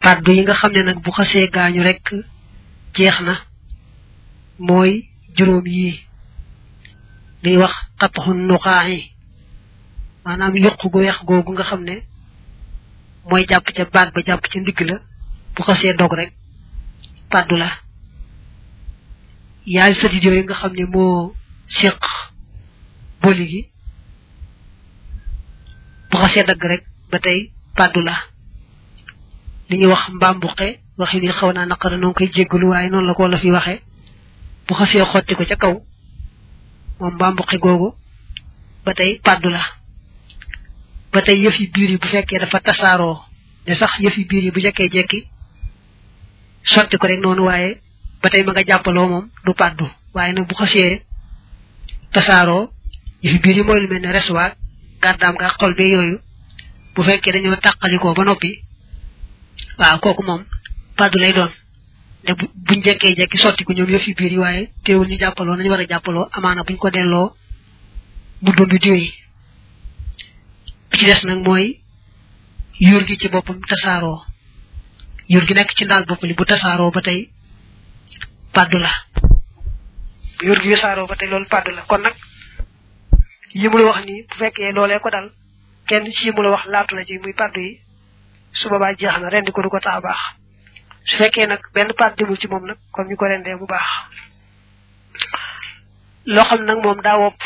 pàddu yi nga xam ne nag bu xasee gaañu rek jeex na mooy juróom yi liy wax xataxu nuqaax yi maanaam yuq gu weex googu nga xam ne mooy jàpp ca baat ba jàpp ca ndigg la bu xasee dog rek pàddu la yaay sëdit yooyu nga xam ne moo séq boli gi bu xasee dagg rek ba tey pàddu la li ñuy wax mbambuqe waxi ni xaw naa naqara noo ngi koy jéggalu waaye noonu la ko la fi waxe bu xasee xotti ko ca kaw moom mbambuqe googu ba tey pàddu la ba tey yëf yi biir yi bu fekkee dafa tasaaroo ne sax yëf yi biir yi bu jekkee jekki sotti ko rek noonu waaye ba tey ma nga jàppaloo moom du pàddu waaye nag bu xasee tasaaroo yëfi biir yi mooy lu mel ne resuwaag gàddaam nga xol be yooyu bu fekkee dañoo tàqalikoo ba noppi waaw kooku moom pàddu lay doon ne buñ jekkee jekki sotti ko ñoom yëfi biir yi waaye teewul ñu jàppaloo nañu war a jàppaloo amaana buñ ko delloo mu dund diwee bi ci des nag mooy yuur gi ci boppam tasaaroo yuur gi nekk ci ndaal bopp li bu tasaaroo ba tey pàddu la yuur gi tasaaroo ba tey loolu pàddu la kon nag yi mu la wax nii bu fekkee loolee ko dal kenn ci yi mu la wax laatu na ci muy pàddu yi su boobaa jeex na rendi ko du ko tax a baax su fekkee nag benn pàdd demul ci moom nag comme ñu ko rendee bu baax loo xam nag moom daa wopp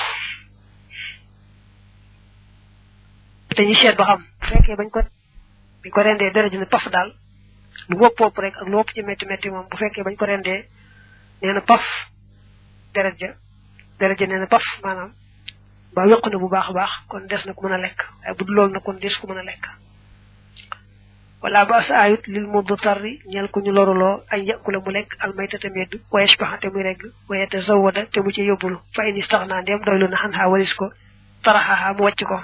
te ñu seet ba xam bu fekkee bañ ko bañ ko rendee dara ji ne paf daal lu wopp wopp rek ak lu wopp ci métti métti moom bu fekkee bañ ko rendee nee na paf deret ja deret ja nee na paf maanaam ba yokku na bu baax a baax kon des na ko mën a lekk waaye bu dul loolu nag kon des ko mën a lekk wala ba sa ayut lil muddu tarri ñeel ko ñu loruloo ay yakula mu lekk almayta te medd wayesh paxa te muy regg waye te zawada te mu ci yóbbulu fa in istaxna ndem doylu na xan xaa walis ko taraxaxa mu wàcc ko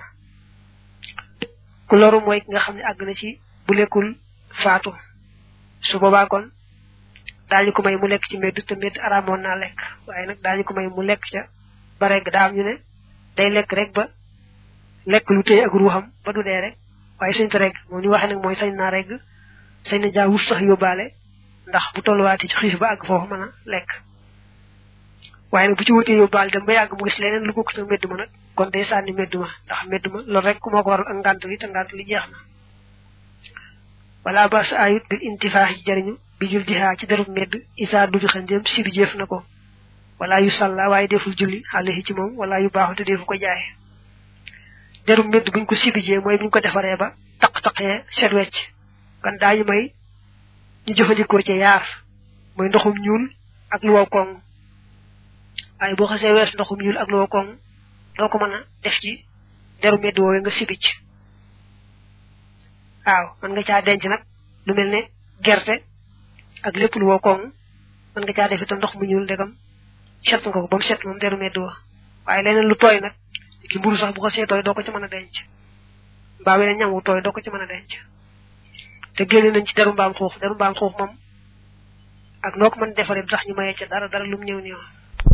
ku loru mooy ki nga xam ne àgg na ci bu lekkul faatu su boobaa kon daañu ko may mu lekk ci medd te medd araamoon naa lekk waaye nag daañu ko may mu lekk ca ba regg daa am ñu ne day lekk rek ba lekk lu téye ak ruuxam ba du dee rek waaye sañ ta regg moom ñu waxee nag mooy sañ naa regg sañ na jaa wuf sax yóbbaale ndax bu tolluwaatee ci xiif ba àgg foofu mën a lekk waaye nag bu ci wutee yóbbaale dem ba yàgg mu gis leneen lu bokk te medd ma nag kon day sànni medd ma ndax medd ma loolu rek moo ko waral ak ngànt li te ngànt li jeex na wala ba sa ayut bil intifaax yi jariñu bi jul dihaa ci derub medd isaa dubi xandéem si bi jëf na ko wala yu sàlla waaye deful julli alayhi ci moom wala yu baaxu te defu ko jaay deru medd buñ ko sibijee mooy buñ ko defaree ba taq-taqee set wecc kan daañu may ñu jëfandikoo ci yaar mooy ndoxum ñuul ak lu wow koŋ waaye boo xasee wees ndoxum ñuul ak lu wow koŋ doo ko mën a def ci deru medd woowee nga sibij waaw mën nga caa denc nag lu mel ne gerte ak lépp lu wow koŋ mën nga caa def itam ndox mu ñuul ndegam set nga ko ba mu set moom deru medd wa waaye leneen lu tooy nag ki mburu sax bu ko see tooy doo ko ci mën a denc mbaa weneen ñam wu tooy doo ko ci mën a denc te génne nañ ci deru mbaam xuux deru mbaam xuux moom ak noo ko mën defaree sax ñu mayee ca dara dara lu mu ñëw ñëw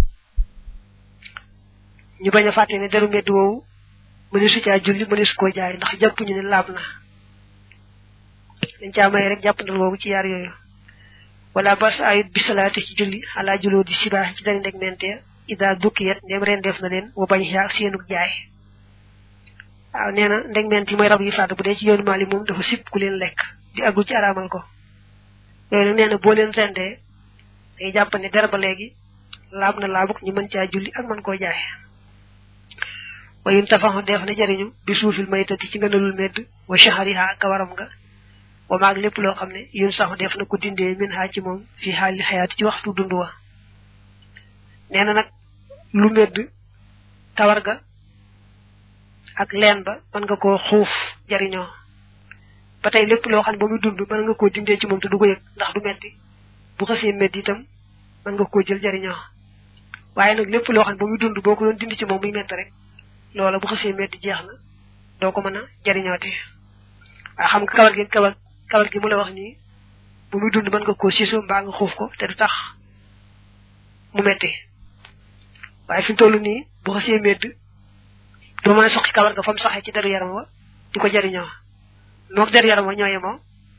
ñu bañ a fàtte ne deru medd woowu mëne su caa julli mëne su koo jaay ndax jàpp ñu ne laab na dañ caa may rek jàppandal boobu ci yaar yooyu wala bas ayut bisalaati ci julli xalaa juloo di sibaax ci dari ndeg mente ida dukkiyet ndem ren def na leen wa bañ yaa seenug jaay waaw nee na ndeg ment yi mooy rab yi faatu bu dee ci yoonu maali moom dafa sib ku leen lekk di agul ci araamal ko yooyu nag nee na boo leen rendee day jàpp ne dara ba léegi laab na laabuk ñu mën caa julli ak mën koo jaay wayun tafaxu def na jariñu bi suufil maytati ci ngënalul medd wa shahariha ak kawaram nga wa maag lépp loo xam ne yun saxu def na ko dindee min haa ci moom fi xaali xayaati ci waxtu dund wa nee na nag lu medd kawar ga ak leen ba mën nga koo xuuf jariñoo ba tey lépp loo xam ne ba muy dund mën nga koo dindee ci moom te du ko yëg ndax du metti bu xasee medd itam mën nga koo jël jariñoo waaye nag lépp loo xam ne ba muy dund boo ko doon dindi ci moom muy metti rek loola bu xasee medd jeex na doo ko mën a jariñooti waaye xam nga kawar gi kawar kawar gi mu la wax nii bu muy dund mën nga koo siisu mbaa nga xuuf ko te du tax mu metti waaye fi mu toll nii bu xasee medd doo mën a soqi kawar ga fa mu saxee ci deru yaram wa di ko jariñoo moog deru yaram wa ñooye moo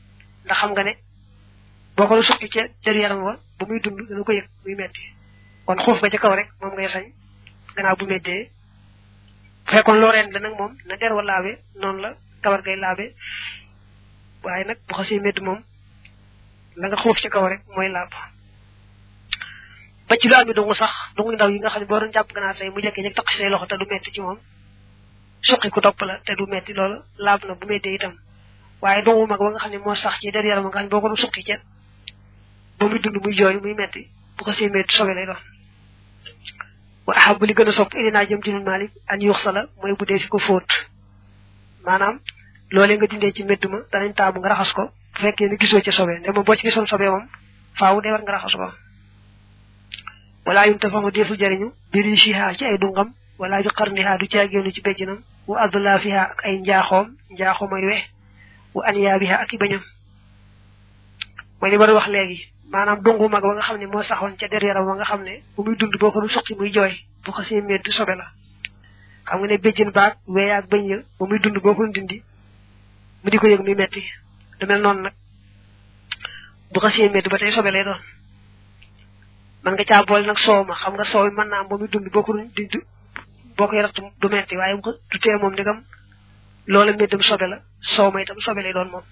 ndax xam nga ne boo ko suqi ca jër yaram wa ba muy dund dana ko yëg muy metti kon xuuf nga ca kaw rek moom ngay sañ gannaaw bu mettee bu fekkoon loo reen la nag moom na der wa laabe noonu la kawar ngay laabe waaye nag bu xasee medd moom la nga xuuf ci kaw rek mooy laab ba ci lu am dungu sax dungu ndaw yi nga xam ne boo doon jàpp ganaar tey mu jekkee jekk taq say loxo te du metti ci moom suqi ku topp la te du metti loolu laab na bu mettee itam waaye dungu mag ba nga xam ne moo sax ci der yaram nga xam ne boo ko doon suqi ca ba muy dund muy jooy muy metti bu ko see metti sobe lay doon wa ahabu li gën a sopp ilinaa jëm ci nun malik an yuux sala mooy bu dee fi ko fóot maanaam loolee nga dindee ci mbedd ma danañ taamu nga raxas ko bu fekkee ne gisoo ca sobe nde moom boo ci gisoon sobe moom faaw dee war nga raxas ko wala yum tafamu deefu jariñu biri shiha ci ay dungam wala ju qarniha du caagéenu ci bejjinam wa adla fiha ak ay njaaxoom njaaxoom ay we wa aniyaabiha ak i bañam mooy li war wax léegi maanaam dungu mag ba nga xam ne moo saxoon ca der yaram wa nga xam ne bu muy dund boo ko du suqi muy jooy bu ko see meddu sobe la xam nga ne béjjën baag wee ak bañ ya ba muy dund boo ko dindi mu di ko yëg muy metti du mel noonu nag bu ko see meddu ba tey sobe lay doon man nga caa boole nag soow ma xam nga soow mën naa am ba muy dund boo ko dindi boo koy ratt du metti waaye bu du tee moom ndigam loola meddam sobe la soow ma itam sobe lay doon moom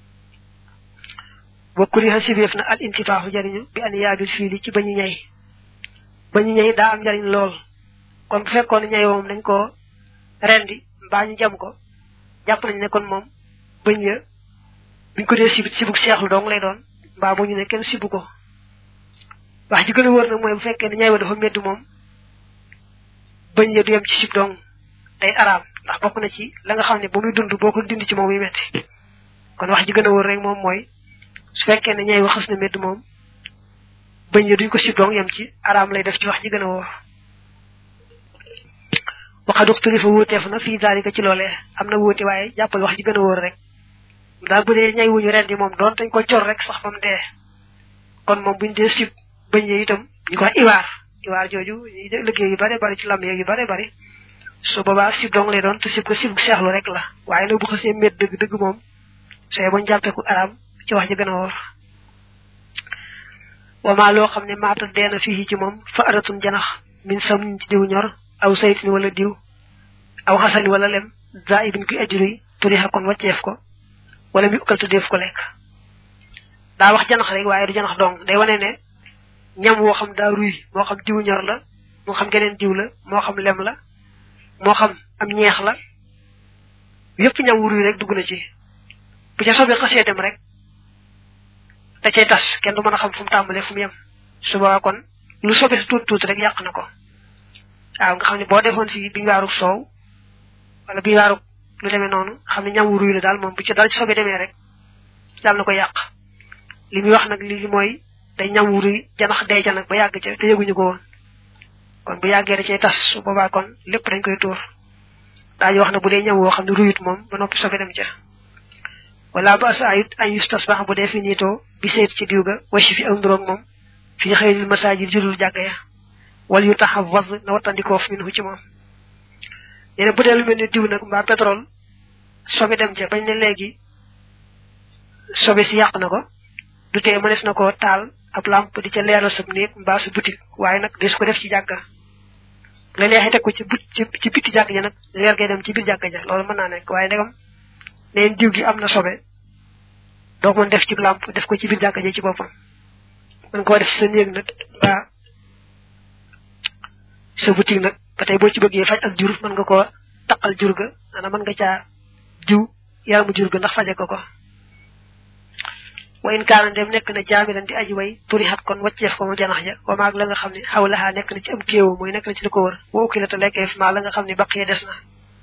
wa kuriha sibéef na al intifaaxu jariñu bi an yaabil fiili ci bañu ñay bañu ñay daa am jariñ lool kon bu fekkoon ñay moom dañ ko rendi mbaa ñu jam ko jàpp nañ ne kon moom bañ ya buñ ko dee sibit sibuk seexlu dong lay doon mbaa bu ñu ne kenn sibu ko wax ji gën a wóor nag mooy bu fekkee ne ñay wa dafa medd moom bañ ya du yem ci sib dong day araam ndax bokk na ci la nga xam ne ba muy dund boo ko dindi ci moom muy metti kon wax ji gën a wóor rek moom mooy su fekkee ne ñay waxas na medd moom bañ ya duñ ko sib dong yem ci araam lay def ci wax ji gën a wóor waxad uxtulifa wuuteef na fii daalika ci loolee am na wuute waaye jàppal wax ji gën a wóor rek daal bu dee ñay wuñu rendi moom doon dañ ko cor rek sax ba mu dee kon moom buñ dee sib bañ yee itam ñu ko wax iwaar iwaar jooju liggéey yu bare bari ci lam yeeg yu bare bari su boobaa sib dong lay doon te sib ko sib seexlu rek la waaye nag bu xasee met dëgg dëgg moom sooy bañ jàppeeku araam ci wax ji gën a wóor wama loo xam ne maata deena fii ci moom fa aratun janax min sam ci diw ñor aw saytin wala diw aw xasani wala lem za ibin kuy ajruy turixa kon wàcceef ko wala mi ukkal tuddeef ko lekk daa wax janax rek waaye du janax dong day wane ne ñam woo xam daa ruy moo xam diw ñor la moo xam geneen diw la moo xam lem la moo xam am ñeex la yépp ñam wu ruy rek dugg na ci bu ca sobe xasee dem rek da cay tas kenn du mën a xam fu mu tàmbalee fu mu yem su boobaa kon lu sobe si tuut tuut rek yàq na ko waaw nga xam ne boo defoon fii biñu waarug soow wala biñu waarug lu demee noonu xam ne ñam wu ruy la daal moom bu ci dara ci sobe demee rek daal na ko yàq li muy wax nag li mooy day ñam wu ruy janax day ca nag ba yàgg ca te yëguñu ko woon kon bu yàggee da cay tas su boobaa kon lépp dañ koy tuur daañu wax ne bu dee ñam woo xam ne ruyut moom ba noppi sobe dem ca wala ba sa ayut ay yustas baax bu dee fi niitoo bi seet ci diw ga wasi fi ak nduroog moom fi xëyril masaajid jurul jàgga ya wala yu tax a was na wattandikoof min hu ci moom nee na bu dee lu mel ne diw nag mbaa pétrole sobe dem ca bañ ne léegi sobe si yàq na ko du tee mënees na ko taal ab lamp di ca leeral sab néeg mbaa sa boutique waaye nag des ko def ci jàgga la neexee teg ko ci but ci bitti jàgg ja nag leer gay dem ci biir jàgg ja loolu mën naa nekk waaye ndegam neen diw gi am na sobe doo ko mën def ci lamp def ko ci biir jàkka ji ci boppam mën koo def sa néeg nag ba sa boutique nag ba tey boo ci bëggee faj ak jur mën nga koo taqal jur ga maanaam mën nga caa jiw yaramu jur ga ndax faje ko ko wa in kaana dem nekk na jaamilan di aji way turi xat kon wacceef ko mu janax ja wa maag la nga xam ne xaw laxaa nekk na ci am kéewu mooy nekk na ci li ko wër wa ukki la te lekkeef maa la nga xam ne baqee des na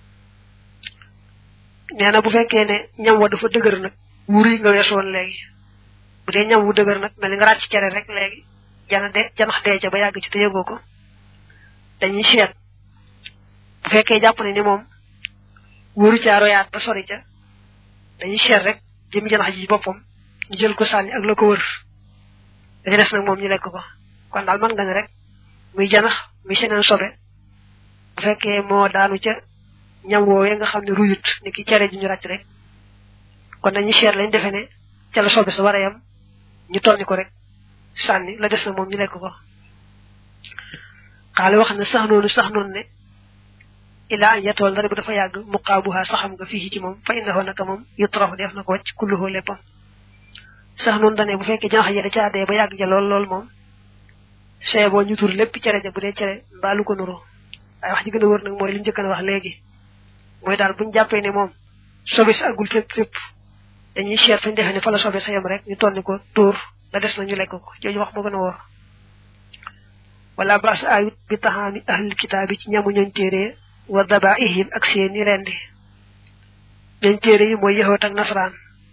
nee na bu fekkee ne ñam wa dafa dëgër nag wuri nga weesu woon léegi bu dee ñam wu dëgër nag mel ni nga ràcc cere rek léegi jana de janax dee ca ba yàgg ci te yëgoo ko dañuy seet bu fekkee jàpp ne ni moom wóoru caa royaat ba sori ca dañuy seet rek jëmi janax ji ci boppam ñu jël ko sànni ak la ko wër da ca des nag moom ñu lekk ko kon daal mën nga ne rek muy janax muy seneen sobe bu fekkee moo daanu ca ñam woowee nga xam ne ruyut ni ki cere ju ñu ràcc rek kon dañuy seet lañ defe ne ca la sobe sa war a yam ñu tonni ko rek sànni la des na moom ñu lekk ko xaale wax ne sax noonu sax noonu ne ila an yatool ndare bu dafa yàgg muqaabuha saxam nga fii ci moom fa innahu naka moom yutrafu def na ko wàcc kulluhu léppam sax noonu dane bu fekkee janax ja da caa dee ba yàgg ja lool lool moom see boo ñu tur lépp cere ja bu dee cere mbaa lu ko nuru waaye wax ji gën a wër nag mooy li njëkk a wax léegi mooy daal buñu jàppee ne moom sobe si àggul fépp fépp dañuy seet fañ defee ne fa la sobe sa yem rek ñu tonni ko tuur la des na ñu lekk ko jooju wax moo gën a wóor wala baas ayut bi taxaami ahlil kitaab yi ci ñamu ñooñ téere wa daba ihim ak seeni rendi ñooñ téere yi mooy yahoot ak nasaraan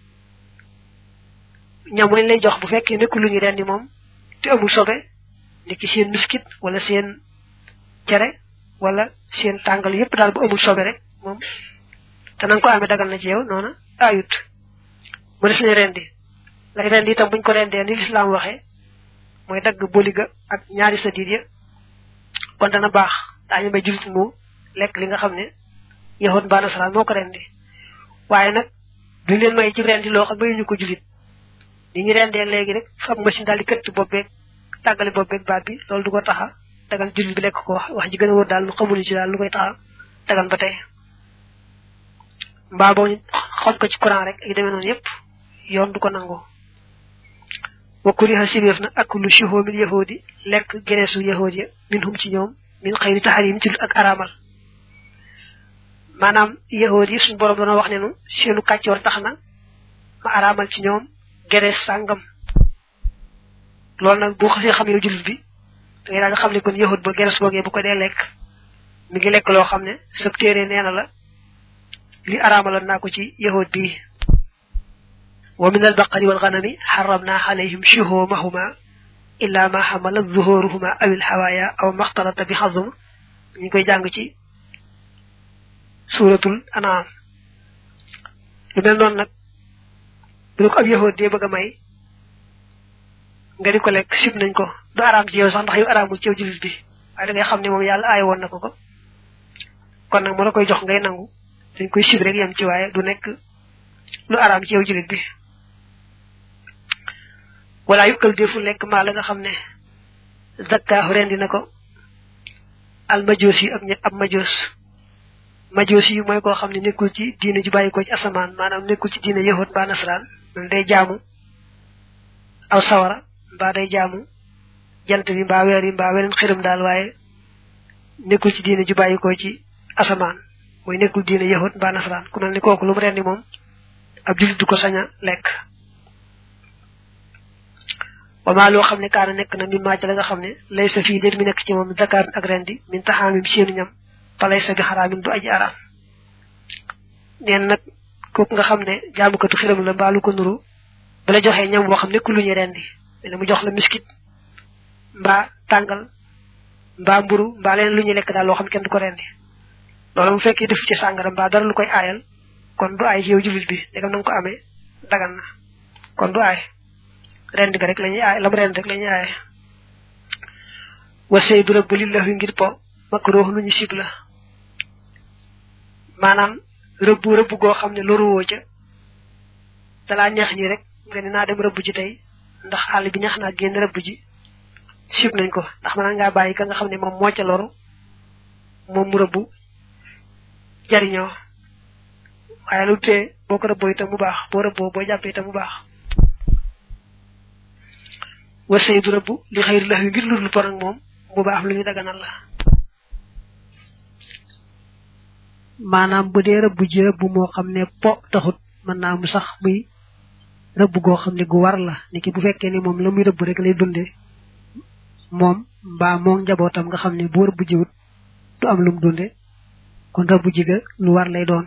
ñam lañ lay jox bu fekkee nekku lu ñu rendi moom te amul sobe niki seen miskit wala seen cere wala seen tàngal yépp daal bu amul sobe rek moom te nanga ko amee dagal na ci yow noona ayut mu des lañ rendi lay rendi itam buñ ko rendee ni lislaam waxee mooy dagg boliga ak ñaari sadiid ya kon dana baax daañu may julit mu lekk li nga xam ne yahut mbaa nasaraan moo ko rendi waaye nag duñ leen may ci rendi loo xam ne ñu ko julit ni ñu rendee léegi rek fab machine daal di këtt bobbeeg tàggale bobbeeg baat bi loolu du ko taxa dagal julit bi lekk ko wax wax ji gën a wóor daal lu xamuñu ci daal lu koy taxa dagal ba tey mbaa boo xoj ko ci courant rek ak demee noonu yépp yoon du ko nangoo wa kuriha sibeef na ak lu shuhoo min yahudi lekk geneesu yahudi ya min hum ci ñoom min xëyri taxarim ci ak araamal maanaam yahudi suñ borom dana wax ne nu seenu kàccoor tax na ma araamal ci ñoom gerees sàngam loolu nag boo xasee xam yow jullit bi da ngay daal di xam ne kon yahud ba gerees googee bu ko dee lekk mi ngi lekk loo xam ne sab téere nee na la li araamaloon naa ko ci yahud bii ومن البقر والغنم حرمنا عليهم شهومهما إلا ما حملت ظهورهما أو الحوايا أو ما اختلط بحظم نيكوي جانغ ci suratul anam lu mel non nak bu ko ab yahud de bëgg may nga di ko lek sib nañ ko du aram ci yow sax ndax yow aramul ci yow julit bi waaye da ngay xam ne moom yàlla aay woon na ko ko kon nag mu la koy jox ngay nangu dañ koy sib rek yam ci waaye du nekk lu aram ci yow julit bi wala yukkal defu lekk maa la nga xam ne zakkaahu rendi na ko al majoos yi ab ab majoos majoos yi mooy koo xam ne nekkul ci diine ju bàyyi ko ci asamaan maanaam nekkul ci diine yahut mbaa nasaraan man day jaamu aw sawara mbaa day jaamu jant bi mbaa weer yi mbaa weneen xiram daal waaye nekkul ci diine ju bàyyi ko ci asamaan mooy nekkul diine yahut mbaa nasaraan ku mel ni kooku lu mu rendi moom ab julit du ko sañ a lekk wama loo xam ne kaana nekk na min maaca la nga xam ne lay sa fii déet mi nekk ci moom zakaar ak rendi min taxaamim seenu ñam fa lay sa bi xaraamin du aji araam neen nag kooku nga xam ne jaamukatu xiram la mbaa lu ko nuru bu la joxee ñam boo xam ne ku lu ñu rendi ne mu jox la miskit mbaa tàngal mbaa mburu mbaa leen lu ñu lekk daal loo xam kenn du ko rendi loolu mu fekkee def ci sàngara mbaa dara lu koy aayal kon du aay ci yow julit bi ndegam na nga ko amee dagan na kon du aay rend ga rek lañuy aay lam rend rek lañuy aay wa saydu rabbu lillahi ngir po makruh lu ñu sib la maanaam rëbbu rëbb goo xam ne loruwoo ca dalaa neex ñi rek nga ne naa dem rëbb ji tey ndax àll bi neex naa génn rëbb ji sib nañ ko ndax mën ngaa bàyyi ka nga xam ne moom moo ca loru moom mu rëbb jariñoo waaye lu tee boo ko rëbboo itam mu baax boo rëbboo boo jàppee itam mu baax wa saydu rëbb li xëyri lax yu ngir lur lu por ak moom mu baax lu ñu daganal la maanaam bu dee rëbb ji rëbb moo xam ne po taxut mën naa mu sax muy rëbb goo xam ne gu war la niki bu fekkee ni moom la muy rëbb rek lay dunde moom mbaa moo njabootam nga xam ne bu rëbb jiwut du am lum dunde kon rëbb ji ga lu war lay doon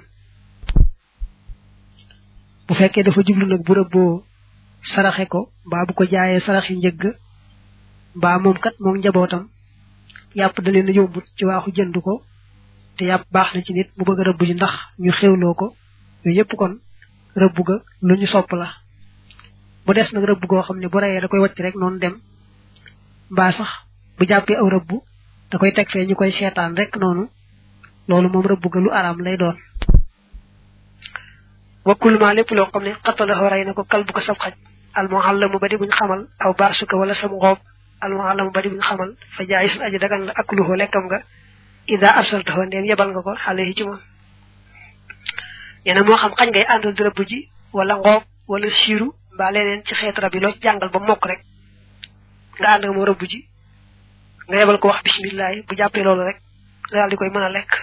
bu fekkee dafa jublu nag bu rëbboo saraxe ko mbaa bu ko jaayee saraxi njëgg mbaa moom kat moom njabootam yàpp da leen a yombut ci waaxu jënd ko te yàpp baax na ci nit mu bëgg a rëbb ji ndax ñu xewloo ko yooyu yëpp kon rëbb ga lu ñu sopp la bu des nag rëbb goo xam ne bu reyee da koy wacc rek noonu dem mbaa sax bu jàppee aw rëbb da koy teg fee ñu koy seetaan rek noonu loolu moom rëbb ga lu araam lay doon wa kullu ma lépp loo xam ne xattalahu rey na ko kal bu ko sab xaj al muallamu ba di buñ xamal aw baasuka wala sam ngoob al muallamu ba di buñ xamal fa jaay sun aji dagan la akluhu lekkam nga ida arsaltahu ndéem yebal nga ko xale yi ci moom yéena moo xam xañ ngay àndal di rëbb ji wala ngoob wala siiru mbaa leneen ci xeet rab yi loo jàngal ba mokk rek nga ànd nga moo rëbb ji nga yebal ko wax bisimilah bu jàppee loolu rek nga daal di koy mën a lekk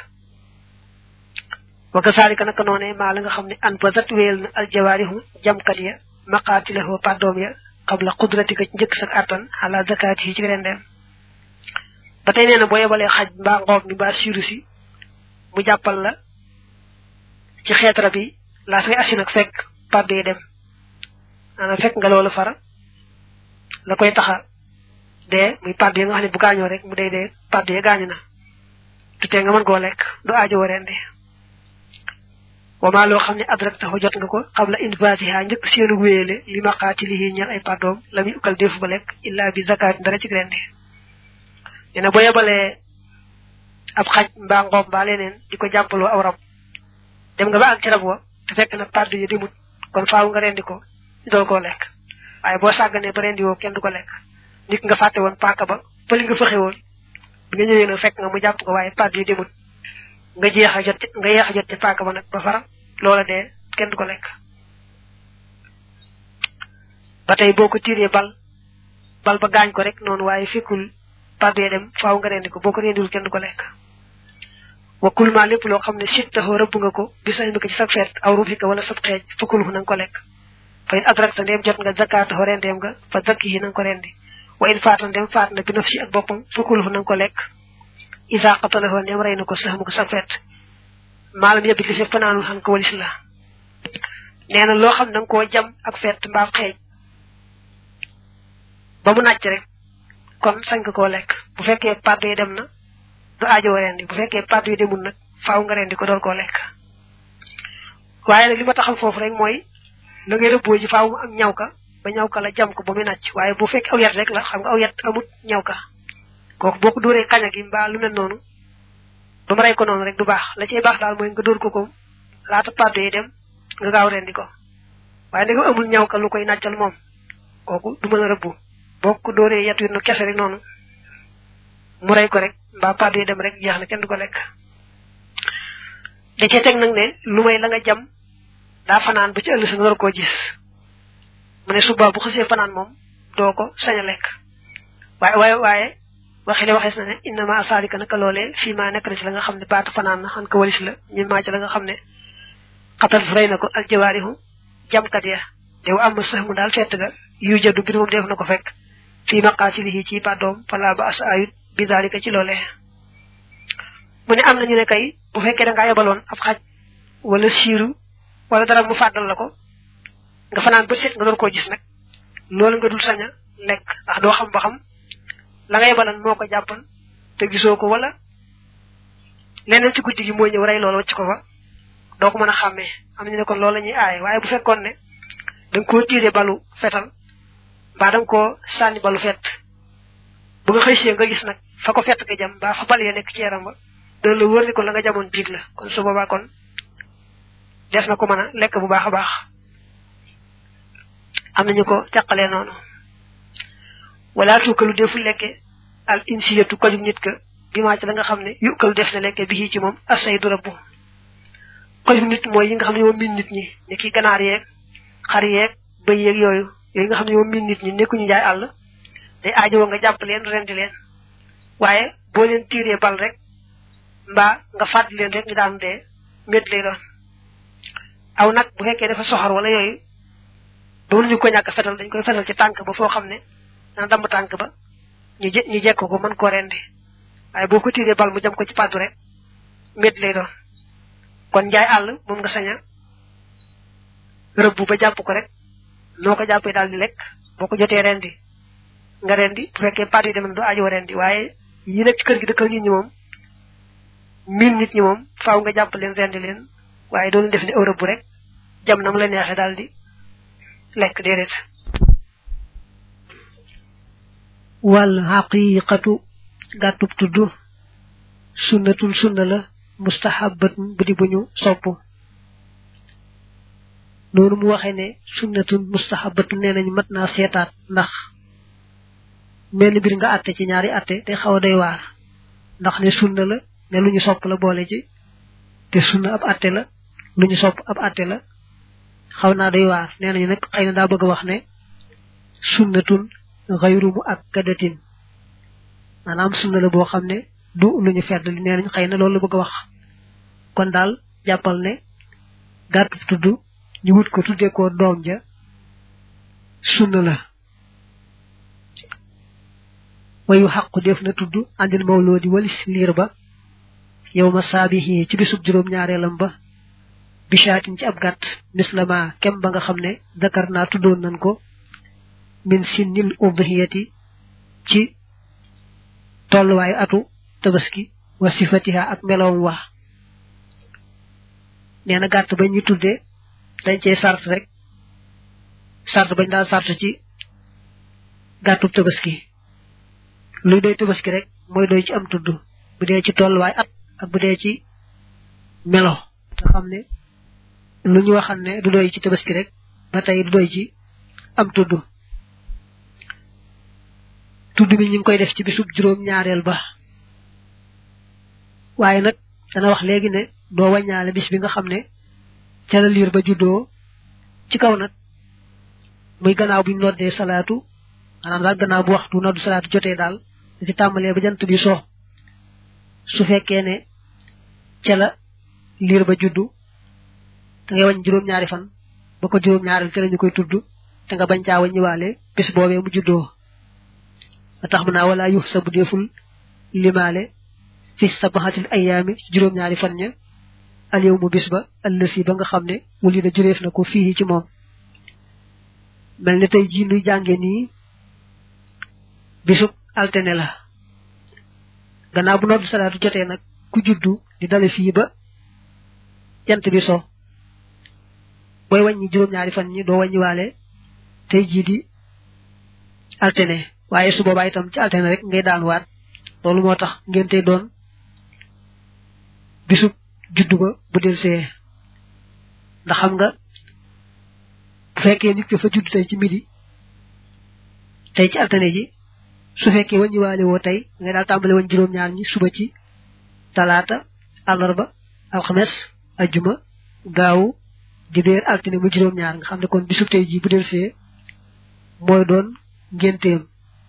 wa kasaalika naka noone maa la nga xam ne an bazat wéyal na aljawaarihu jamkat ya maqaatilahu pàddoom ya qabla qudratika ci njëkk sak attan ala zakaati yi ci rendeem ba tey nee na boo yebalee xaj mbaa ngoob mi mbaa siiru si mu jàppal la ci xeet rab yi laa fay asi nag fekk pàddu yi dem maanaam fekk nga loolu fara la koy taxa dee muy pàddu yi nga xam ne bu gaañoo rek mu dee dee pàddu yi gaañu na du tee nga mën koo lekk du aajo wareende wama loo xam ne adrak taxu jot nga ko xabla infasiha njëkk seenu wéyale li maqaatilihi ñal ay pàddoom la muy ukkal defu ba lekk illa bi zakat dara ci rendi nee na boo yebalee ab xaj mbaa ngoob mbaa leneen di ko jàppaloo aw rab dem nga ba ak ci rab wa te fekk na pàddu yi demut kon faaw nga rendi ko ñu dool koo lekk waaye boo sàgganee ba rendi woo kenn du ko lekk nit nga fàtte woon paaka ba pëli nga fexe woon bi nga ñëwee nag fekk nga mu jàpp ko waaye pàddu yi demut nga jeex a jot nga yeex a jot ci paaka ba nag ba fara loola dee kenn du ko lekk ba tey boo ko tiiree bal bal ba gaañ ko rek noonu waaye fekkul pàddu dem faaw nga rendi ko boo ko rendiwul kenn du ko lekk wa kulma lépp loo xam ne sit taxoo rëbb nga ko bi sañ ko ci sag feet aw rufika wala sab xeej fukkul na nga ko lekk fa in adrak ta ndeem jot nga zakataxoo rendeem nga fa zakki yi na nga ko rendi wa in faata ndeem faat na bi nafsi ak boppam fukkul na nga ko lekk isa qatalahoo ndeem rey na ko sax mu ko sag feet maalam yebit li fi fanaanul xan ko walis la nee na loo xam ne da nga koo jam ak feet mbaa xeej ba mu nàcc rek kon sañ nga koo lekk bu fekkee pàddu yi dem na du aajo rendi bu fekkee pàddu yi demul nag faaw nga rendi ko doon koo lekk waaye nag li ma taxam foofu rek mooy la ngay rëbboo ji faaw mu am ñaw ka ba ñaw ka la jam ko ba muy nàcc waaye bu fekkee aw yet rek la xam nga aw yet amut ñaw ka kooku boo ko dóoree kaña gi mbaa lu mel noonu ba mu rey ko noonu rek du baax la cay baax daal mooy nga dóor ko ko laata pàddu yi dem nga gaaw rendi ko waaye ndegam amul ñaw ka lu koy nàccal moom kooku du mën a rëbbu boo ko dóoree yet wi nu kese rek noonu mu rey ko rek mbaa pàddu yi dem rek jeex na kenn du ko lekk da cee teg nag ne lu may la nga jam daa fanaan ba ci ëllëg sa nga war koo gis mu ne suba bu xasee fanaan moom doo ko sañ a lekk waaye waaye waaye waxi le waxees na ne innama asaalika naka loolee fii maa nekk na ci la nga xam ne baata fanaan na xan ko walis la ñun maa ci la nga xam ne xatal fu rey na ko ak jawaarihu jamkat ya dew am sax mu daal fett ga yu jaddu bi moom def na ko fekk fii maqaatilihi ci pàddoom fala ba as ayut bi daalika ci loolee mu ne am na ñu ne kay bu fekkee da ngaa yebaloon ab xaj wala siiru wala dara mu fàddal la ko nga fanaan ba set nga doon koo gis nag loolu nga dul sañ a lekk ndax doo xam ba xam la nga yebalan moo ko jàppan te gisoo ko wala leneen ci guddi gi mooy ñëw rey loolu wacc ko fa doo ko mën a xàmmee am ñu ne kon loolu la ñuy aaye waaye bu fekkoon ne da nga koo tiire balu fetal mbaa da nga koo sànni balu fett bu nga xëy see nga gis nag fa ko fett nga jam mbaa fa bal ya nekk ci yaram ba dana la wër ni kon la nga jamoon biig la kon su boobaa kon des na ko mën a lekk bu baax a baax am nañu ko càqalee noonu wala tuukalu defu lekke al insiyatu koju nit ka bi maa ci la nga xam ne yukalu def na lekke bi ci moom asay du rabbu koju nit mooy yi nga xam ne moom min nit ñi ne ki ganaar yeeg xar yeeg bëy yeeg yooyu yooyu nga xam ne moom min nit ñi nekkuñu jaay àll day aajowoo nga jàpp leen rendi leen waaye boo leen tiiree bal rek mbaa nga fàttali leen rek ñu daan dee mét lay doon aw nag bu fekkee dafa soxor wala yooyu ba ñu ko ñàkk fetal dañ koy fetal ci tànk ba foo xam ne dana damb tànk ba ñu je ñu jekk ko mën koo rendi waaye boo ko tiiree bal mu jëm ko ci pàddu rek mét lay doon kon njaay àll moom nga sañ a rëbbu ba jàpp ko rek noo ko jàppee daal di lekk boo ko jotee rendi nga rendi bu fekkee pàddu yi dem na du aajoo rendi waaye yi nekk ci kër gi dëkkal nit ñi moom miin nit ñi moom faaw nga jàpp leen rendi leen waaye doon def ni Europe bu rek jam nam la neexee daal di lekk déedéet wal xaqiqatu gàttub tudd sunnatul sunna la mustahabatun bu di bu ñu sopp noonu mu waxee ne sunnatun mustahabatu nee nañ mat naa seetaat ndax mel mbir nga àtte ci ñaari àtte te xaw a doy waar ndax ne sunna la ne lu ñu sopp la boole ci te sunna ab àtte la lu ñu sopp ab àtte la xaw naa doy waar nee nañu nag xëy na daa bëgg a wax ne sunnatun xayru mu ak kadatin maanaam sunna la boo xam ne du lu ñu fedd li nee nañ xëy na loolu la bëgg a wax kon daal jàppal ne gàttu tudd ñu wut ko tuddee ko doom ja sunna la wayu xaqu def na tudd andil mawloodi walis liir ba yow ma saabihi ci bisub juróom ñaareelam ba bishaatin ci ab gàtt mislama kem ba nga xam ne dakar naa tuddoon nañ ko min sinnil udhiyati ci tolluwaayu atu tabaski wa sifatiha ak melowum wax nee na gàtt ba ñu tudde dañ cee sart rek sart bañ daal sart ci gàttub tabaski luy doy tabaski rek mooy doy ci am tudd bu dee ci tolluwaay at ak bu dee ci melo nga xam ne lu ñu waxal ne du doy ci tabaski rek ba tey du doy ci am tudd tudd bi ñu ngi koy def ci bisub juróom ñaareel ba waaye nag dana wax léegi ne doo wàññaale bis bi nga xam ne ca la liir ba juddoo ci kaw nag muy gannaaw buñ noddee salaatu maanaam daal gannaaw bu waxtu noddu salaatu jotee daal da ci tàmbalee ba jant bi so su fekkee ne ca la liir ba juddu da ngay wàññi juróom-ñaari fan ba ko juróom-ñaareel ca la ñu koy tudd te nga bañ caa wàññiwaale bis boobee mu juddoo ba tax mu naa wala yux sa bu deeful limaale fi sabaxatil ayaami juróom-ñaari fan ña al yow mu bis ba ëllësi ba nga xam ne wuli da juréef na ko fii ci moom mel ni tey jii nuy jànge nii bisub altene la gannaaw bu noddu salaatu jotee nag ku juddu di dale fii ba jant bi so booy wàññi juróom-ñaari fan ñi doo wàññiwaale tey jii di altene waaye su boobaa itam ci altene rek ngay daan waat loolu moo tax ngeen tey doon bisub juddu ba bu del see ndax xam nga bu fekkee nit ko fa judd tey ci midi tey ci altane ji su fekkee wàññiwaale woo tey ngay daal tàmbale woon juróom-ñaar ñi suba ci talaata àllarba alxames ajjuma gaawu dibéer altine mu juróom-ñaar nga xam ne kon bisub tey ji bu del see mooy doon ngénteem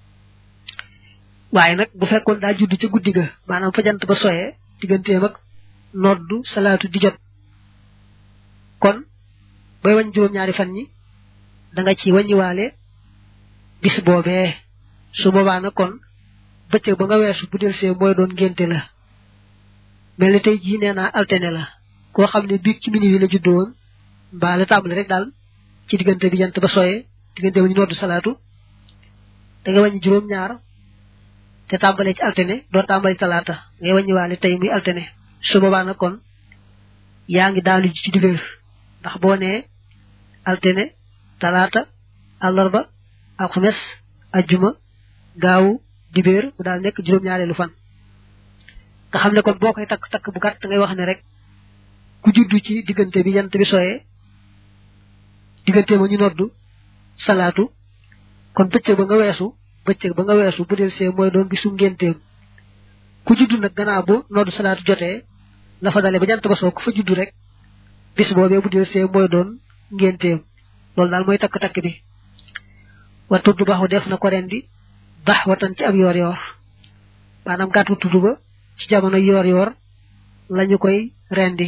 waaye nag bu fekkoon daa judd ca guddi ga maanaam fa jant ba soyee digganteem ak noddu salaatu di jot kon booy wañ juróom-ñaari fan ñi da nga ci wàññiwaale bis boobee su boobaa nag kon bëccëg ba nga weesu bu del see mooy doon ngénte la mel ni tey jii nee naa altene la koo xam ne biig ci mini wi la juddoo woon mbaa la tàmbali rek daal ci diggante bi jant ba soyee diggante ba ñu noddu salaatu da nga wàññi juróom-ñaar te tàmbalee ci altene doo tàmbali talaata ngay wàññiwaale tey muy altene su boobaa nag kon yaa ngi daanu ci dibéer ndax boo nee altene talaata àllarba alxames ajjuma gaawu dibéer mu daal nekk juróom-ñaareelu fan nga xam ne kon boo koy takk takk bu gàtt ngay wax ne rek ku juddu ci diggante bi jant bi soyee diggante ma ñu noddu salaatu kon bëccëg ba nga weesu bëccëg ba nga weesu bu del see mooy doon bisu ngénteem ku juddu nag gannaaw bu noddu salaatu jotee la fa dale ba jant ba soo ku fa juddu rek bis boobee bu del see mooy doon ngénteem loolu daal mooy takk-takk bi wa tudd baxu def na ko ren di bax watan ci ab yoor yoor maanaam gàttu tudd ba ci jamono yoor yoor lañu koy rendi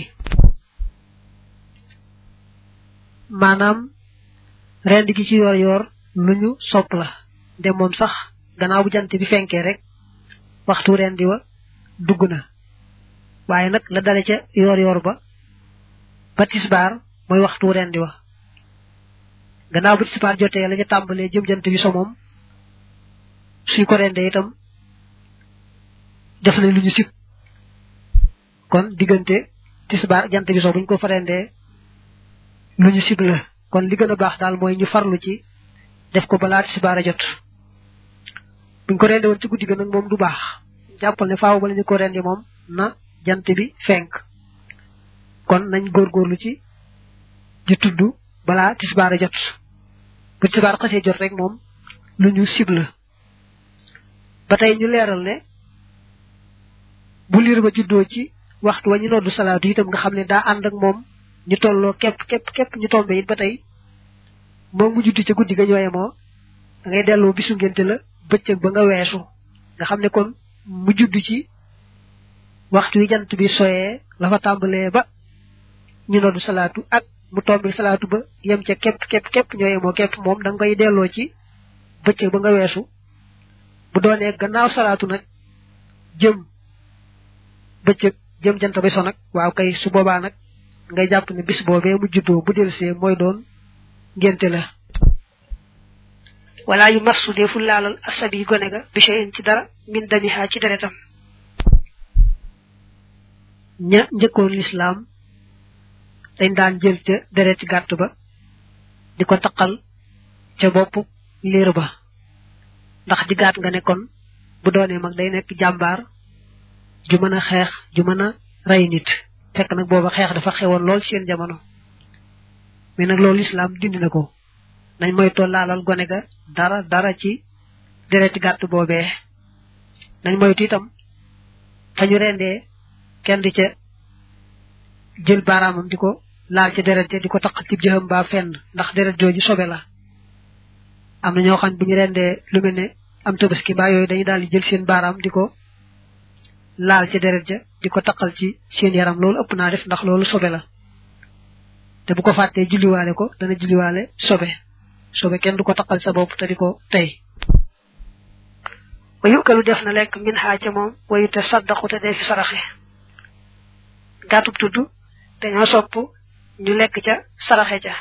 maanaam rendi gi ci yoor yoor lu ñu sopp la nde moom sax gannaaw bu jant bi fenkee rek waxtu rendi wa dugg na waaye nag la dale ca yoor yoor ba ba tisbaar mooy waxtu rendi wa gannaaw bu tisbaar jotee la ca tàmbalee jëm jant bi so moom suñ ko rendee itam def nañ lu ñu sib kon diggante tisbaar jant bi so buñ ko fa rendee lu ñu sib la kon li gën a baax daal mooy ñu farlu ci def ko balaa tisbaar a jot buñ ko rendee woon ci guddi ga nag moom du baax jàppal ne faaw bala ñu ko rendee moom na jant bi fenk kon nañ góorgóorlu ci di tudd balaa tisbaar jot bu tisbaar xasee jot rek moom lu ñu sibla ba tey ñu leeral ne bu liir ba juddoo ci waxtu wa ñu noddu salaatu itam nga xam ne daa ànd ak moom ñu tolloo képp képp képp ñu tombe it ba tey moom mu juddu ca guddi ga ñooye moo da ngay delloo bisu ngénte la bëccëg ba nga weesu nga xam ne kon mu juddu ci waxtu wi jant bi soyee la fa tàmbalee ba ñu noddu salaatu ak mu tombe salaatu ba yem ca képp képp képp ñooye moo képp moom da nga koy delloo ci bëccëg ba nga weesu bu doonee gannaaw salaatu nag jëm bëccëg jëm jant ba so nag waaw kay su boobaa nag ngay jàpp ne bis boobee mu juddoo bu delsee mooy doon ngénte la wala yu massu defu laalal asabi gone ga bi shay'in ci dara min damiha ci deretam ña njëkkoon lislaam dañ daan jël ca dereti gàtt ba di ko taqal ca bopp liir ba ndax di gàtt nga ne kon bu doonee mag day nekk jàmbaar ju mën a xeex ju mën a rey nit fekk nag booba xeex dafa xewoon lool seen jamono mais nag loolu lislaam dindi na ko nañ moytoo laalal gone ga dara dara ci dereti gàtt boobee nañ moytu itam fa ñu rendee kenn di ca jël baaraamam di ko laal ca deret ja di ko taq ci jëxam baa fenn ndax deret jooju sobe la am na ñoo xam bu ñu rendee lu mel ne am tabaski mbaa yooyu dañuy daal di jël seen baaraam di ko laal ca deret ja di ko taqal ci seen yaram loolu ëpp naa def ndax loolu sobe la te bu ko fàttee julliwaale ko dana julliwaale sobe sobe kenn du ko taqal sa bopp te di ko tey wa yukalu def na lekk min xaa ca moom wayu te saddaqu te dee fi saraxe gàttub tudd dañoo sopp ñu lekk ca saraxe ca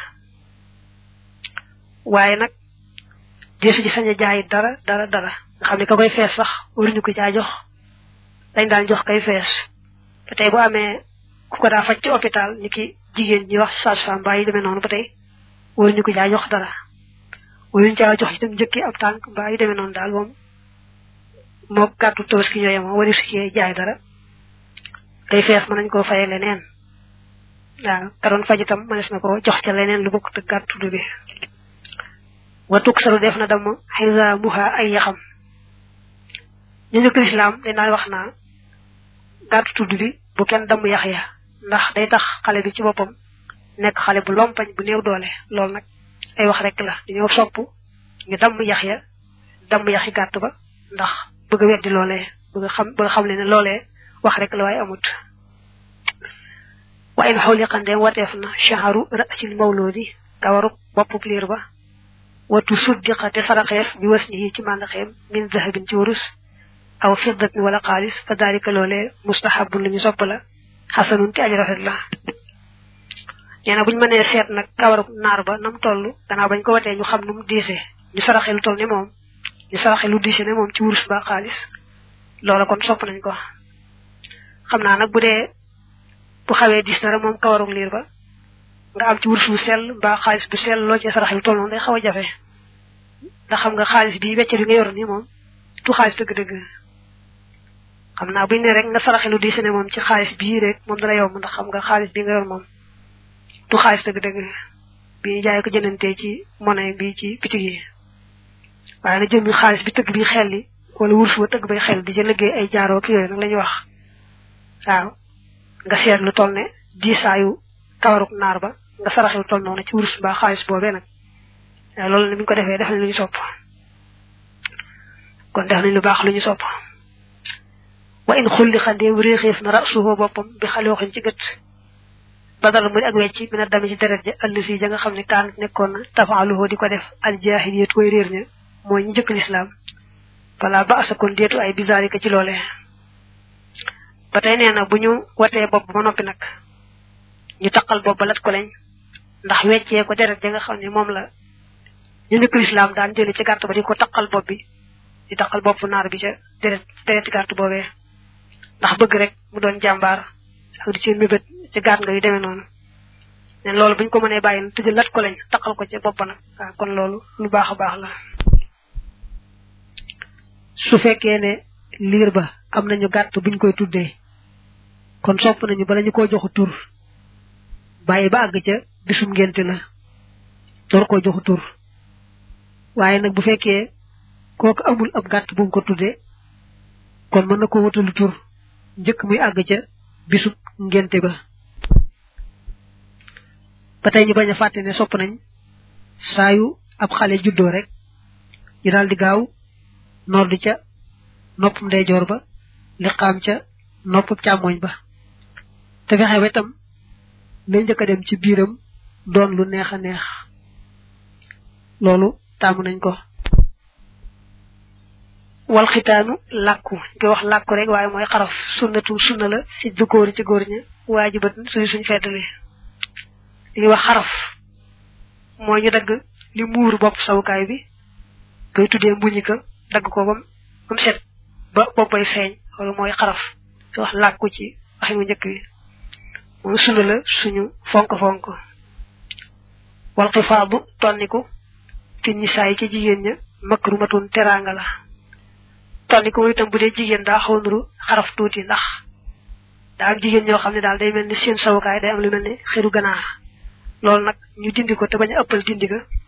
waaye nag deesu ci sañ a jaay dara dara dara nga xam ne ka koy fees sax waruñu ko caa jox dañ daan jox kay fees ba tey bu amee ku ko daa faj ci hôpital ni ki jigéen ñi wax sage-femme mbaa yi demee noonu ba tey waruñu ko caa jox dara waruñu caa jox itam njëkki ab tànk mbaa yi demee noonu daal moom moo gàttu tabaski ñooye moom wari su cee jaay dara kay fees mën nañ koo faye leneen waaw ka doon faj itam mënees na ko jox ca leneen lu bokk te gàttu bi wa tuksaru def na dama xisa muha ay yaxam ñu njëkk lislaam dañ daan wax naa gàttu tudd bi bu kenn damm yax ya ndax day tax xale bi ci boppam nekk xale bu lompañ bu néew doole loolu nag ay wax rek la dañoo sopp ñu damm yax ya damm yaxi gàtt ba ndax bëgg a weddi loolee bëgg xam bëgg xam le ne loolee wax rek la waaye amut wa in xawliqandeem wateef na shaharu rasil mawludi kawaru boppub liir ba watu suddiqa te saraxeef bi was ni ci màndaxeem min zahabin ci warus aw fiddatin wala xaalis fa daalika loolee mustahabun lu ñu sopp la xasanun te aji rafet la nee na buñu mënee seet nag kawaru naar ba nam toll gannaaw bañ ko watee ñu xam nu mu diise ñu saraxe lu toll ne moom ñu saraxe lu diise ne moom ci wurus ba xaalis loola kon sopp nañ ko xam naa nag bu dee bu xawee dis dara moom kawarug liir ba nga am ci wurus bu sell mbaa xaalis bu sell loo ci saraxe lu toll noonu day xaw a jafe ndax xam nga xaalis bi wecce bi nga yor nii moom du xaalis dëgg-dëgg xam naa buñ ne rek nga saraxe lu diise ne moom ci xaalis bii rek moom dana yomb ndax xam nga xaalis bi nga yor moom du xaalis dëgg-dëgg bi ñu jaay ko jënantee ci monnaie bi ci bitig yi waaye na jëmmi xaalis bi tëgg bi xel li wala wurus ba tëgg bay xel di ca liggéey ay jaaroo ak yooyu nag la ñuy wax waaw nga seet lu toll ne diisaayu kawaruk naar ba nga saraxe lu toll noonu ci wurus mbaa xaalis boobee nag waaw loolu ne bi ñu ko defee def nañ lu ñu sopp kon def nañ lu baax lu ñu sopp wa in xulli xandee réexeef na rasuhu boppam bi xalooxin ci gët badal muy ak wecci mina dami ci deret ja allisi ja nga xam ne kaan nekkoon na tafaaluhu di ko def al jaahiliyat way réer ña mooy ñu njëkk lislaam fala ba asa kon deetu ay bizarika ci loole ba tey nee na bu ñu watee bopp ba noppi nag ñu taqal bopp ba lat ko lañ ndax weccee ko deret ja nga xam ne moom la ñu njëkk lislaam daan jële ci gàtt ba di ko taqal bopp bi di taqal bopp naar bi ca deret deret gàtt boobee ndax bëgg rek mu doon jàmbaar ak di ci mébét ci gàtt nga yu demee noonu ne loolu buñ ko mënee bàyyi na tëjal lat ko lañ taqal ko ca bopp nag waaw kon loolu lu baax a baax la su fekkee ne liir ba am nañu gàtt buñ koy tuddee kon sopp nañu bala ñu ko joxu tur bàyyi ba àgg ca bisum ngénte la door koo joxu tur waaye nag bu fekkee kooku amul ab gàtt bu mu ko tuddee kon mën na ko wutalu tur njëkk muy àgg ca bisub ngénte ba ba tey ñu bañ a fàtte ne sopp nañ saa yu ab xale juddoo rek ñu daal di gaaw noddu ca nopp ndeyjoor ba liqaam ca nopp càmmoñ ba te fexe ba itam lay njëkk a dem ci biiram doon lu neex a neex loolu taamu nañ ko wal xitaanu làkku ngi wax làkku rek waaye mooy xaraf sunnatu sunna la si dukóori ci góor ña waajibat suñu suñ feddali li ñuy wax xaraf mooy ñu dagg li muur bopp sawukaay bi koy tuddee mbuñika dagg ko bam bam set ba boppay feeñ loolu mooy xaraf di wax làkku ci waxi mu njëkk bi moom sunna la suñu fonk fonk wal xifaadu tonniku fi nisaay ci jigéen ña makrumatun teraanga la tonniku mooy itam bu dee jigéen daa xaw nuru xaraf tuuti ndax daa am jigéen ñoo xam ne daal day mel ni seen sawukaay day am lu mel ni xiru ganaar loolu nag ñu dindi ko te bañ a ëppal dindi ga